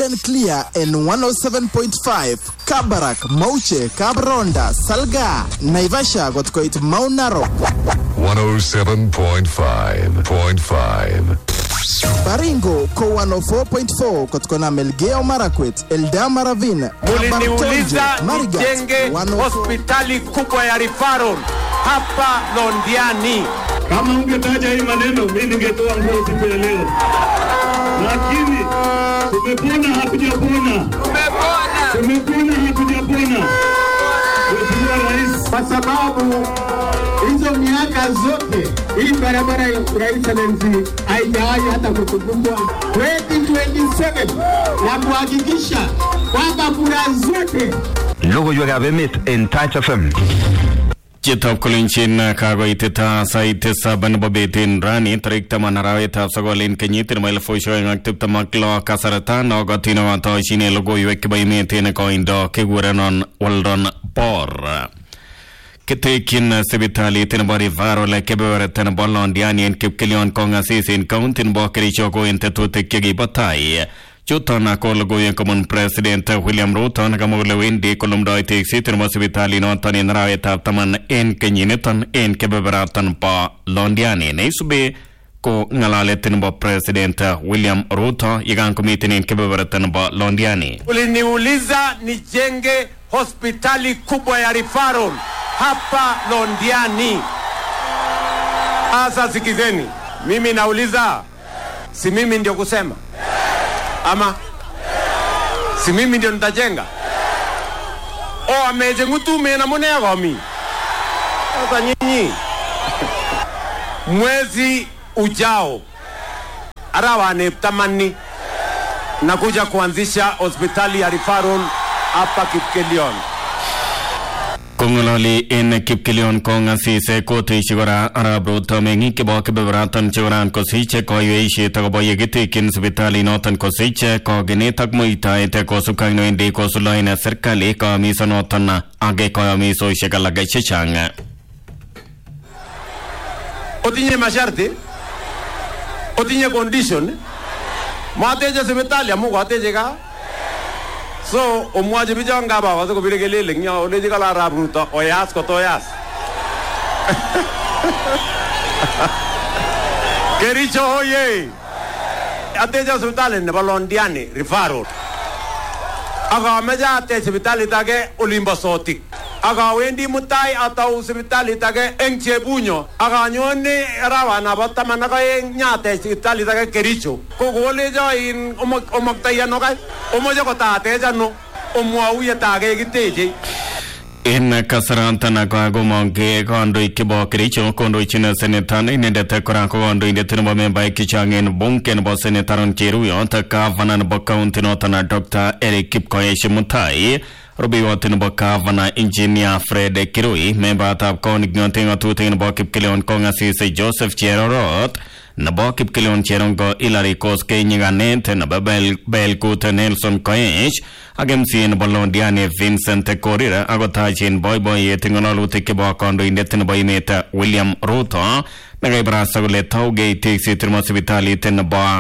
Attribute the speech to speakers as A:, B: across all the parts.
A: and clear in 107.5 Kabarak, Mauche, Kabronda, Salga, Naivasha got koit Mount Narok,
B: 107.5.5.
A: Baringo ko 104.4 kotkona Melgeo Marakwet, Eldama Ravine,
C: Muliniuliza nijenge hospitali kubwa ya referral hapa Londiani.
D: Kama ungetaja hii maneno, mimi ningetoa nguo siku ya leo, lakini tumepona, hatujapona, tumepona, hatujapona. Mheshimiwa Rais,
E: kwa sababu hizo miaka zote hii barabara ya Rais Excellency haijawahi hata kutukumbwa 2027 na kuhakikisha kwamba kura zote
F: Logoiwekab emet en Touch FM.
G: Chitab kolenjin kakoitita sait tisab nebo betun rani tarik taman arawetab sokol en kenyit nebo elifusiek oeng ak tiptem ak lo kasarta nokotin okotoshin logoiwek chebo emet en koindo kekurenon Weldon Bor kitekyin sipitalit nebo Referral kebeberta nebo Londiani en Kipkelion kongasis en county nebo Kericho ko en tetutik chekibo tai chuton ko logoiwek kobun president William Ruto nekamwa kole wendi kolumdoi tekset nebo sipitalinoton en arawetab taman en kenyiniton en kebeberaton bo Londiani neisubi ko ng'alalet nebo president William Ruto yekan komiten en kebeberta nebo Londiani
C: Uliniuliza nijenge hospitali kubwa ya referral hapa Londiani. Sasa sikizeni, mimi nauliza, si mimi ndio kusema ama si mimi ndio nitajenga? O ameje ngutume na mone yagomi. Sasa nyinyi mwezi ujao arawane tamani nakuja kuanzisha hospitali ya referral hapa Kipkelion.
G: kong'ololi en kipkelion kong'asise kotuishi kora arap ruto meng'ik chebo kebeberaton chekoran kosich koiweisiet akobo yekitekyin sipitalinoton kosich kogenet ak muitaet kosubkei ak newendi kosuldaen serikali koyomisonoton ak koyomisosiek alak chechang
C: Otinye masharti, otinye condition, mateche sipitali amu kateche kaa so omwochi bichon ngaba kose kobire kelele eng yo olechi kala arap ruto oyas kotoyas kericho oye ateche sipitali nebo londiani referral ak ameche atech sipitalit age olimbo sotik ak awendi mutai atau sipitalit age eng chebunyo ak anyone arawanabo taman ak aeng nyatech sipitalit age kericho ko kolecho in omok- omoktoi ano kai omoche kotatech ano omwou yetage kiteche
G: en kasaratan kakomong kandoik chebo kericho kondochin senetan inendet kora ko kandoindet nebo membaek chechang en bunge nebo senetaron cheruyot gavana nebo kaunti noton dr eric kipkoech mutai rubeiwot nebo gavana engineer fred kirui membayatab konik ng'ote ng'atutik nebo kipkelion kong'asis joseph cherorot nebo kipkelion cherongo Hilary Koskei nyikanet nebo Bel- belkut Nelson Koech ak MCA nebo Londiani Vincent Korir akotachin boiboiyet ng'ololutik chebo kandoindet nebo emet William Ruto nekaibarasta kole taugei tekset nebo sipitalit nebo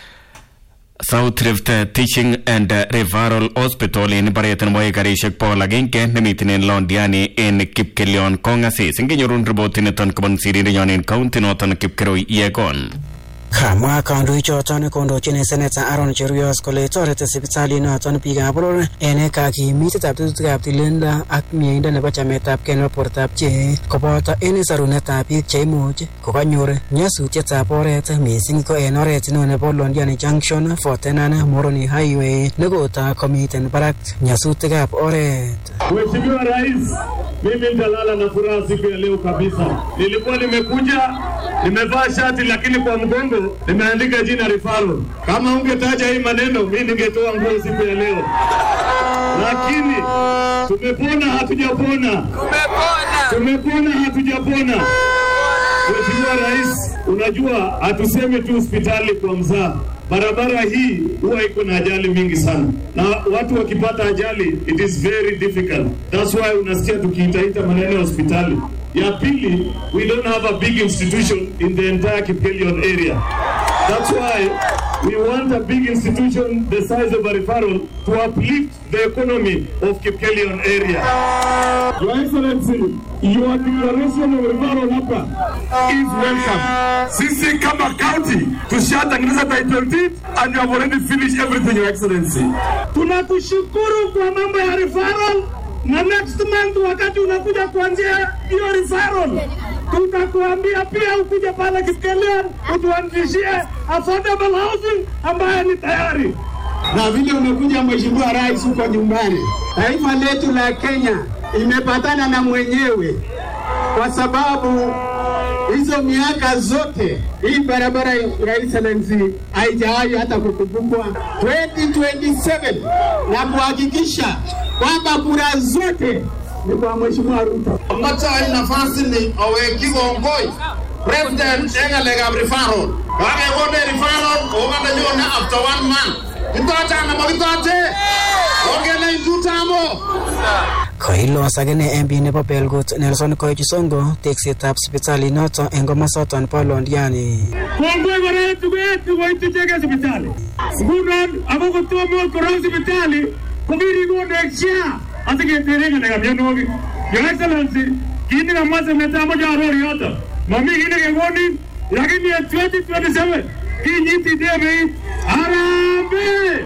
G: South Rift Teaching and Referral Hospital en baret nebo ekarishek bogol agenge nemiten en Londiani en Kipkelion kong'asis ingenyorun ripotiniton kobun sirindenyon en county noton Kipkeroi Yegon
H: Kamwa kandoichoton kondochin seneta Aaron Cheruiyot kole toreti sipitalinoton biikab boror en kakimitetab tetutikab tililindo ak mieindo nebo chametabgei nebo bortab chi koboto en sorunetab biik cheimuch kokanyor nyasutietab oret missing ko en oret neo nebo Londiani Junction Fortenan Moroni Highway nekota komiten barak nyasutikab oret.
D: Mheshimiwa Rais, mimi nitalala na furaha siku ya leo kabisa. Nilikuwa nimekuja nimevaa shati, lakini kwa mgongo nimeandika jina referral. Kama ungetaja hii maneno, mimi ningetoa nguo siku ya leo, lakini tumepona, hatujapona, tumepona, hatujapona. Mheshimiwa Rais, unajua hatusemi tu hospitali kwa mzaa. Barabara hii huwa iko na ajali mingi sana, na watu wakipata ajali it is very difficult. That's why unasikia tukiitaita maneno ya hospitali. Ya pili, we don't have a big institution in the entire Kipkelion area. That's why We want a big institution the size of a referral to uplift the economy of Kipkelion area. Your Excellency, your declaration of referral hapa is welcome. Sisi kama county tushatengeneza title deed and you have already finished everything, Your Excellency. Tunakushukuru kwa mambo ya referral na next month wakati unakuja kuanzia hiyo referral tutakuambia pia ukuje pale Kipkelion utuanzishie affordable housing ambayo ni tayari
E: na vile umekuja Mheshimiwa Rais huko nyumbani, taifa letu la Kenya imepatana na mwenyewe kwa sababu hizo miaka zote hii barabara ya Excellency haijawahi hata kukumbukwa 2027 na kuhakikisha kwamba kura zote ni kwa Mheshimiwa Ruto.
I: Matai nafasi ni oweki kongoi president eng ngalekab referral. Kakekone referral okande nyone after one month. Kitoche anan makitoche? Ongele intutamo.
H: Koilos akine MP nebo Belgut Nelson Koichi Songo teksetab sipitalit noto eng komosoton bo Londiani.
D: Kongoi kora tugetu koitucheke sipitali. Ngunon ako kotomo korong sipitali kokirikonech SHA asiketere ng'alekab mionwogik. Your Excellency, kit nekamwa seneta amoche aror yoto. Mami kit nekekonin lakini en 2027 kinyiti debeit Harambee!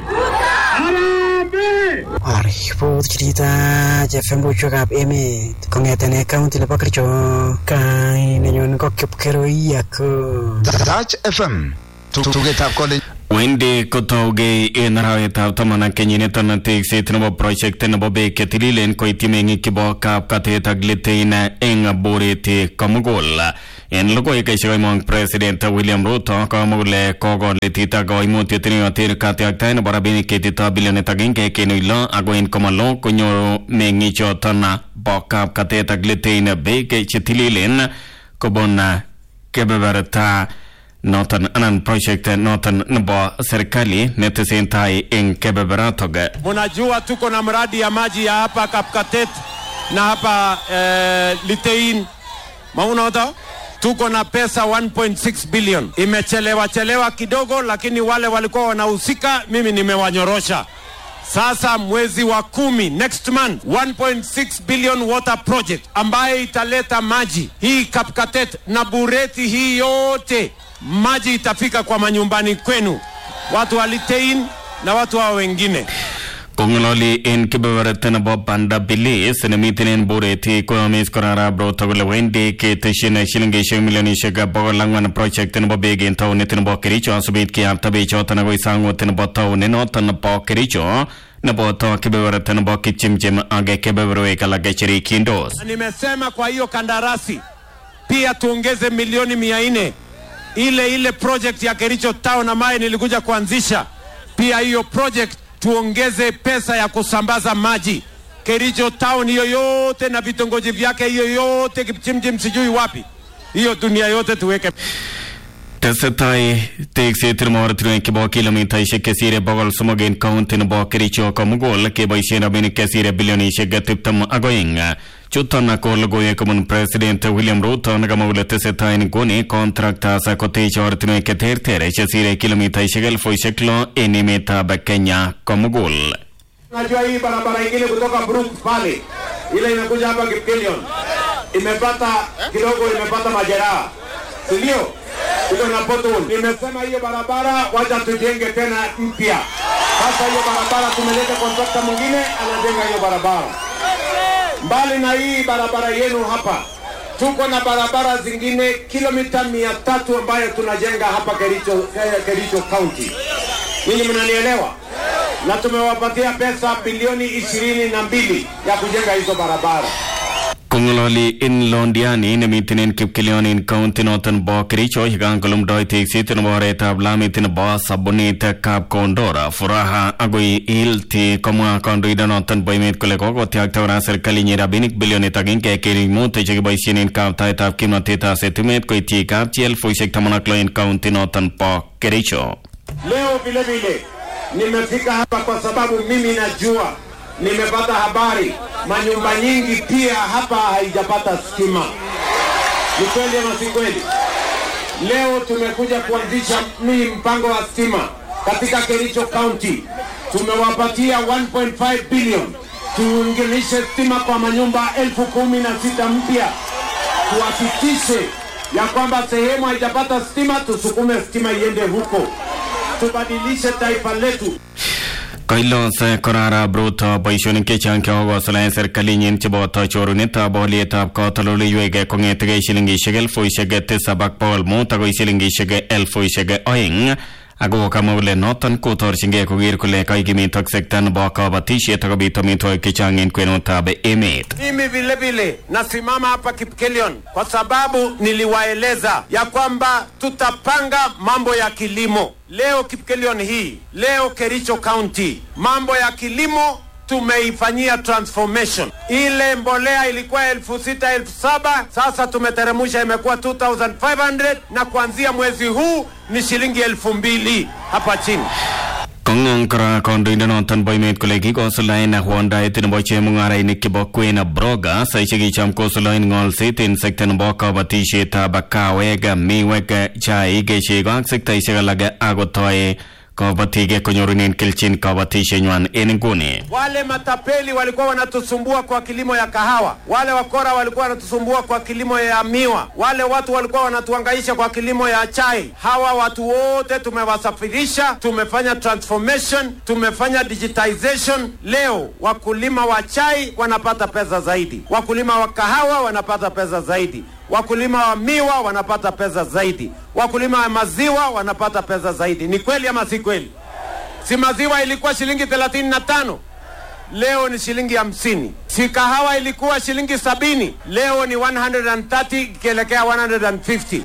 D: Harambee!
H: Aripot chirita FM buchwekab emet kong'eten county nebo Kericho kainenyun ko Kipkeroi ako
F: Touch FM. Tugetab college.
G: wendi kotougei en arawetab taman ak kenyiniton tekset nebo project nebo beek chetililen koityi meng'ik chebo kapkatet ak litein eng boret komugul en logoiwekisiek oimong president william ruto komwa kole kokoletit ak koimutiet neyoten katiaktaet nebo rabinik ketito bilionit agenge kenuch lo ako en komalo konyoru meng'ichoton bo kapkatet ak litein beek chetililen kobun kebeberta noton anan project noton nebo serikali netesentai eng kebeberatok
C: Munajua tuko na mradi ya maji ya hapa Kapkatet na hapa eh, Litein maunoto tuko na pesa 1.6 billion. Imechelewa chelewa kidogo, lakini wale walikuwa wanahusika mimi nimewanyorosha. Sasa mwezi wa kumi next month 1.6 billion water project ambayo italeta maji hii Kapkatet na Bureti hii yote, maji itafika kwa manyumbani kwenu, watu wa Litein na watu hao wengine.
G: kong'ololi en kebeberta nebo banda bilis nemiten en bureti koyomis korarab ruto kole wendi ketesyin shilingishek milionishek bogol ang'wan project nebo beek en taunit nebo kericho asikobit kiyapta bechoton akoi sang'ut nebo taunit noton nebo kericho neboto kebeberta nebo kipchimchim ak kebeberwek alak cherikyindos
C: Na nimesema kwa hiyo kandarasi pia tuongeze milioni mia nne ile ile project ya Kericho Town ambayo nilikuja kuanzisha. Pia hiyo project tuongeze pesa ya kusambaza maji Kericho Town hiyo yote na vitongoji vyake hiyo yote, Kipchimchim sijui wapi, hiyo dunia yote tuweke
G: tesetai tekset nebo ortinwek chebo kilomitaishek chesire bogol somok en kaunti nebo kericho komugul keboisien rabinik chesire bilionishek tiptem ak oeng chuton ko logoiwek kobun president william ruto nekamwa kole tesetai nguni contractors koteche ortinwek cheterter chesire kilomitaishek elfuishek lo en emetab kenya komugul
C: Najua hii barabara ingine kutoka Brook pale ile imekuja hapa Kipkelion imepata kidogo, imepata majeraha, si ndio? Iko na pothole. Nimesema hiyo barabara wacha tujenge tena mpya. Sasa hiyo barabara tumeleta kontrakta mwingine anajenga hiyo barabara. Mbali na hii barabara yenu hapa, tuko na barabara zingine kilomita mia tatu ambayo tunajenga hapa Kericho, eh, Kericho County. Ninyi mnanielewa? na tumewapatia pesa bilioni ishirini na mbili ya kujenga hizo barabara.
G: kong'ololi en londiani nemiten en kipkelion en kaunti noton bo kericho yekankolumdoi tekset nebo oretab lamit nebo sabunit kap kondora furaha agoi ilti komwa kandoindonoton bo emet kole kokotyakta kora serikalinyi rabinik bilionit agenge kenuch mut chekiboisien en kaptaetab kimnotetab setimet koityi kapchi elfuisiek taman ak lo en kaunti noton bo kericho
C: Leo vile vile nimefika hapa kwa sababu mimi najua, nimepata habari manyumba nyingi pia hapa haijapata stima. Ni kweli ama si kweli? Leo tumekuja kuanzisha mii mpango wa stima katika Kericho County tumewapatia 1.5 billion tuunganishe stima kwa manyumba elfu kumi na sita mpya, tuhakikishe ya kwamba sehemu haijapata stima, tusukume stima iende huko, tubadilishe taifa letu.
G: Kailos korara bruto boishonik chechang chekokosuldaen serkalinyin cheboto chorunetab olietab katoldoleiwek kong'etegei shilingishek elfuishek tisab ak bogol mut akoi shilingishek elfuishek oeng ako kamwa kole noton kotorchingei koker kole kaikimitok sekta nebo kabatisiet akobit amitwogik chechang en kwenutab emet
C: Mimi vile vile nasimama hapa Kipkelion kwa sababu niliwaeleza ya kwamba tutapanga mambo ya kilimo leo Kipkelion hii, leo Kericho County, mambo ya kilimo tumeifanyia transformation. Ile mbolea ilikuwa elfu sita elfu saba sasa tumeteremusha imekuwa 2500 na kuanzia mwezi huu ni shilingi elfu mbili hapa chini.
G: Kong'ong kora kandoindenoton bo emet kole kikosuldaen wondaet nebo chemung'arainik chebo kwen broga saishek kicham kosuldaen ng'olset en sekta nebo kabatisietab kawek miwek chaik chego ak sektaisiek alak akotoi kabatik konyorunen kelchin kabatisienywan en nguni
C: Wale matapeli walikuwa wanatusumbua kwa kilimo ya kahawa, wale wakora walikuwa wanatusumbua kwa kilimo ya miwa, wale watu walikuwa wanatuhangaisha kwa kilimo ya chai. Hawa watu wote tumewasafirisha, tumefanya transformation, tumefanya digitization. Leo wakulima wa chai wanapata pesa zaidi, wakulima wa kahawa wanapata pesa zaidi, wakulima wa miwa wanapata pesa zaidi, wakulima wa maziwa wanapata pesa zaidi. Ni kweli ama si kweli? Si maziwa ilikuwa shilingi 35 leo ni shilingi hamsini. Si kahawa ilikuwa shilingi sabini leo ni 130 ikielekea 150.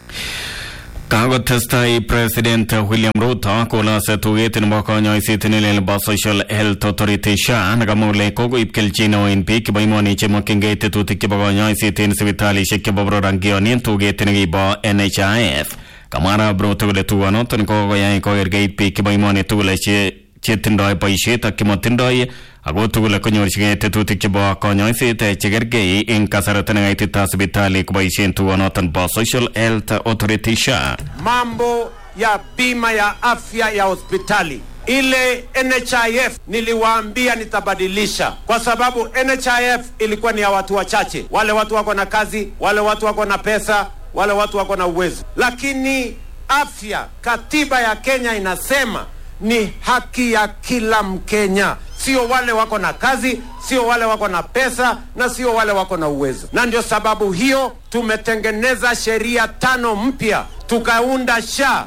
G: Kakotestai President William Ruto kolase tuget nebo konyoiset nelel nebo Social Health Authority SHA nekamwa kole kokoib kelchin neo en biik chebo emoni chemokyingei tetutik chebo konyoiset en sipitalisiek chebo boror angionin tuget nekibo NHIF. Kamwa arap Ruto kole tugonoton kokoyai kokerkeit biik chebo emoni tugul che chetindoi boisiet ak chemotindoi ako tugul konyorchigei tetutik chebo konyoiset chekergei eng kasarta nekaitita sipitali koboisien tugonoton bo Social Health Authority SHA.
C: Mambo ya bima ya afya ya hospitali ile NHIF niliwaambia nitabadilisha, kwa sababu NHIF ilikuwa ni ya watu wachache, wale watu wako na kazi, wale watu wako na pesa, wale watu wako na uwezo. Lakini afya, katiba ya Kenya inasema ni haki ya kila Mkenya, sio wale wako na kazi, sio wale wako na pesa, na sio wale wako na uwezo. Na ndio sababu hiyo tumetengeneza sheria tano mpya, tukaunda SHA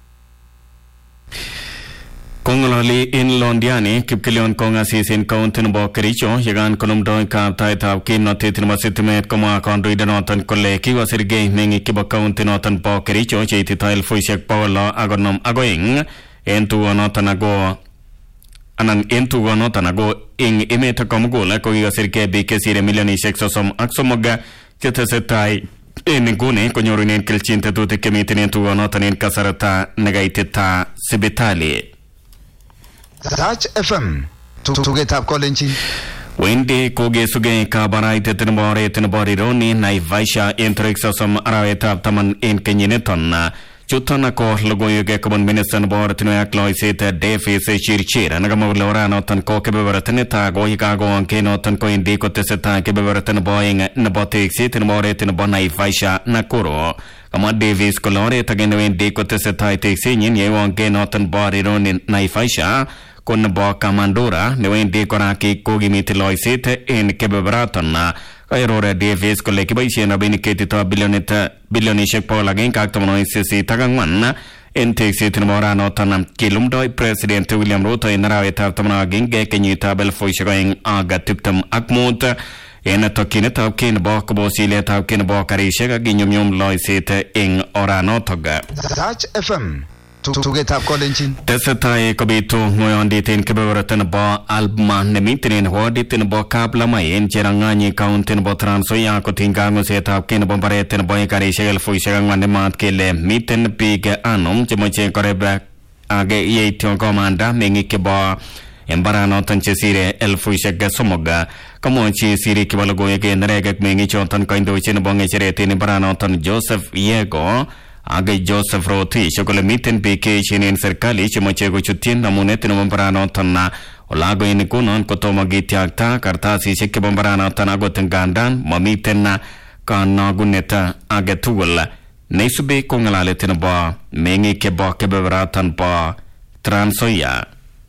G: Kong'ololi en Londiani Kipkelion kong'asis en kaunti nebo Kericho yekan konumdoi kaptaetab kimnotet nebo sitimet komwa kandoindenoton kole kikosirgei meng'ik chebo kaunti noton bo Kericho cheitito elfuisiek bogol lo ak konom ak oeng en tugonoton ako anan en tugonoton ako eng emet komugul ko kikosirgei biik chesire milionisiek sosom ak somok chetesetai en nguni konyorunen kelchin tetutik chemiten en tugonoton en kasarta nekaitita sipitali
F: Touch FM. Tugetab kolenjin.
G: Wendi kogesugei kabaraitet nebo oret nebo Rironi Naivasha en tarik sosom arawetab taman en kenyiniton. Chuton ko logoiwek kobun minista nebo ortinwek ak loiset Davis Chirchir nekamwa kole oranoton ko kebeberta netai ko yekakowong kenoton kowendi kotesetai kebeberta nebo oeng nebo tekset nebo oret nebo Naivasha Nakuru. Kamwa Davis kole oret age newendi kotesetai teksenyin yewong kenoton bo Rironi Naivasha ko nebo Kamandura newendi kora kokimiti loiset en kebeberaton kairore Davis kole kiboisien rabinik ketito bilionit bilionisiek bogol agenge ak tamanwogik sisit ak ang'wan en tekset nebo oranoton kilumdoi president William Ruto en arawetab taman ak agenge kenyitab elfusiek oeng ak tiptem ak mut en tokyinetab kei nebo kobos iletab kei nebo karisiek ak kinyumnyum loiset eng oranotok
F: Touch FM. Tugetab kolenjin.
G: tesetai kobitu ng'oyondit en kebeberta nebo Alma nemiten en wodit nebo Kaplamai en Cherang'any county nebo Trans Nzoia kotiny kang'usetab kei nebo mbaret nebo ekarisiek elfusiek ang'wan nemat kele miten biik anom chemoche koreb ak yeityo komanda meng'ik chebo mbaranoton chesire elfusiek somok kamwochi sirik chebo logoiwek en neregek meng'ichoton kandochi nebo ng'echeret en mbaranoton Joseph Yego ak Joseph Rotich kole miten biik cheechen en serikali chemoche kochutyin namunet nebo mbaranoton na olagoini kunon kotomo kityakta kartasisiek chebo mbaranoton akot ngandan momiten na kanogunet age tugul neisubi ko ng'alalet nebo meng'ik chebo kebeberatan bo Trans Nzoia.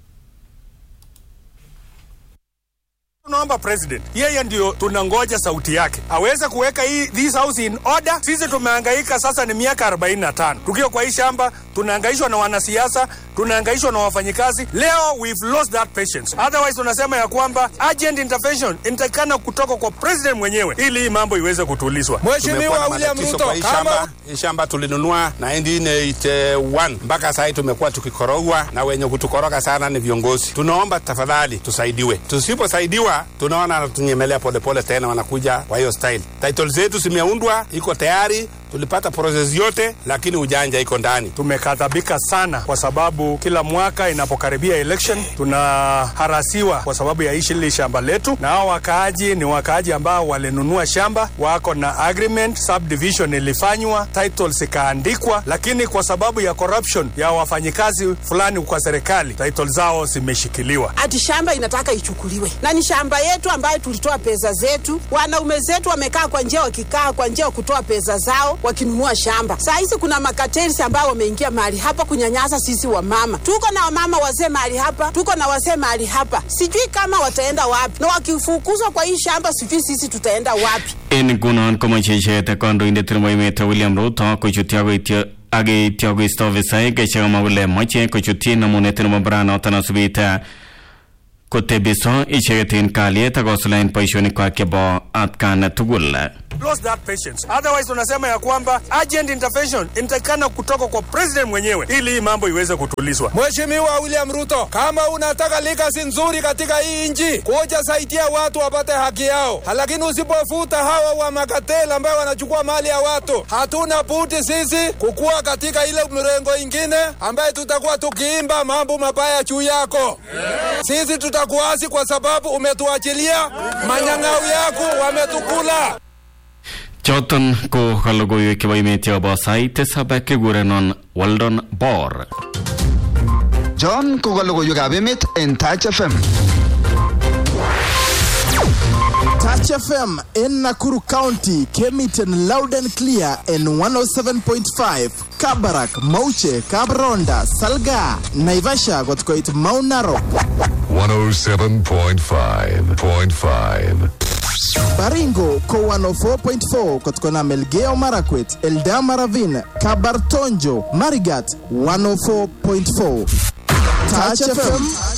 J: Tunaomba president, yeye ndio tunangoja sauti yake aweze kuweka hii this house in order. Sisi tumehangaika sasa, ni miaka 45 tukiwa kwa hii shamba, tunahangaishwa na wanasiasa, tunahangaishwa na wafanyikazi. Leo we've lost that patience, otherwise tunasema ya kwamba urgent intervention inatakikana kutoka kwa president mwenyewe ili hii mambo iweze kutulizwa.
K: Mheshimiwa William Ruto,
L: kwa hii shamba, hii shamba tulinunua 1981 mpaka sasa tumekuwa tukikorogwa na wenye kutukoroga sana ni viongozi. Tunaomba tafadhali tusaidiwe, tusiposaidiwa tunaona anatunyemelea polepole tena, wanakuja kwa hiyo style. Title zetu zimeundwa, iko tayari, tulipata process yote, lakini ujanja iko ndani.
J: Tumekadhabika sana kwa sababu kila mwaka inapokaribia election tunaharasiwa kwa sababu ya ishi hili shamba letu, na hao wakaaji ni wakaaji ambao walinunua shamba, wako na agreement, subdivision ilifanywa, titles ikaandikwa, lakini kwa sababu ya corruption ya wafanyikazi fulani kwa serikali, title zao zimeshikiliwa.
M: ati shamba inataka ichukuliwe, na ni shamba yetu ambayo tulitoa pesa zetu. Wanaume zetu wamekaa kwa njia, wakikaa kwa njia kutoa pesa zao wakinunua shamba. Saa hizi kuna makateli ambao wameingia mahali hapa kunyanyasa sisi wamama. Tuko na wamama wazee mahali hapa, tuko na wazee mahali hapa, sijui kama wataenda wapi, na wakifukuzwa kwa hii shamba, sijui sisi tutaenda wapi.
G: En ngunon komoche icheket kandoindet nebo emet William Ruto kochutyi akoityo ak yeityo koisto ofisaek chekamwa kole moche kochutyi namunet nebo mbaranoton asubit kotebiso icheket en kalyet ak kosuldaen boisionikwak chebo atkan tugul
J: lost that patience. Otherwise tunasema ya kwamba urgent intervention inatakikana kutoka kwa president mwenyewe ili hii mambo iweze kutulizwa.
K: Mheshimiwa William Ruto, kama unataka legacy nzuri katika hii nchi, kuja saidia watu wapate haki yao, lakini usipofuta hawa wa makatela ambao wanachukua mali ya watu, hatuna budi sisi kukua katika ile mrengo ingine ambaye tutakuwa tukiimba mambo mabaya juu yako. Sisi tutakuasi kwa sababu umetuachilia manyang'au yako, wametukula.
G: choton ko kalogoiwek chebo emet chebo sait tisab kekurenon Weldon Bor
F: John ko logoiwekab emet en Touch FM.
A: Touch FM in Nakuru County kemiten loud and clear in 107.5 Kabarak, Mauche, Kabronda, Salga, Naivasha got koit Mount Narok.
B: 107.5.5.
A: Baringo ko 104.4 kutokana Melgeo Marakwet, Eldama Ravine, Kabartonjo, Marigat 104.4. Touch FM